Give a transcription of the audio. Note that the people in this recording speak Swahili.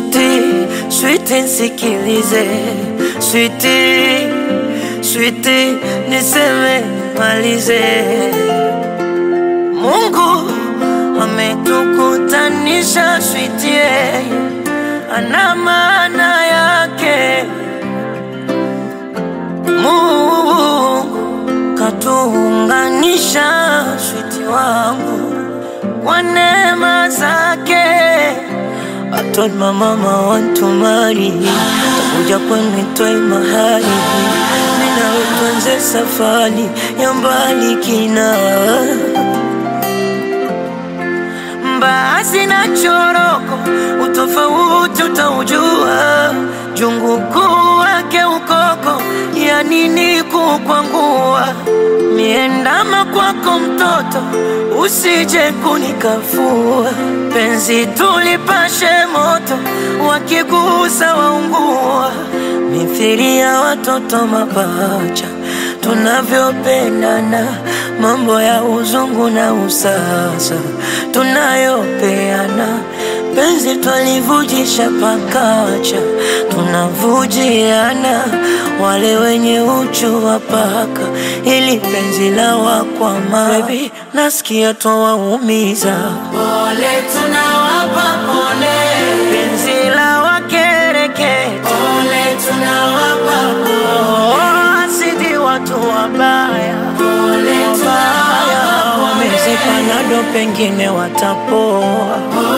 Switi, switi nsikilize, switi, switi niseme malize. Mungu ametukutanisha, switi ana maana yake. Mungu katuunganisha, switi wangu kwa neema zake. I told my mama I want to marry Takuja kwenu toi mahali Mina tuanze safari ya mbali kina Mbaazi na choroko Utofauti utaujua Jungu kuu wake ukoko Ya nini kukwangua Miendama kwako mtoto Usije kunikafua Penzi tulipashe moto Wakigusa waungua Mithili ya watoto mapacha Tunavyopendana Mambo ya uzungu na usasa Tunayopeana Penzi twalivujisha pakacha Tunavujiana Wale wenye uchu wa paka Ili penzi la wakwama Baby, nasikia twawaumiza Pole tunawapa pole, Penzi la wakereketa pole tunawapa pole, Oh, asidi watu wabaya pole Wabaya tunawapa Wamezipana ndo pengine watapoa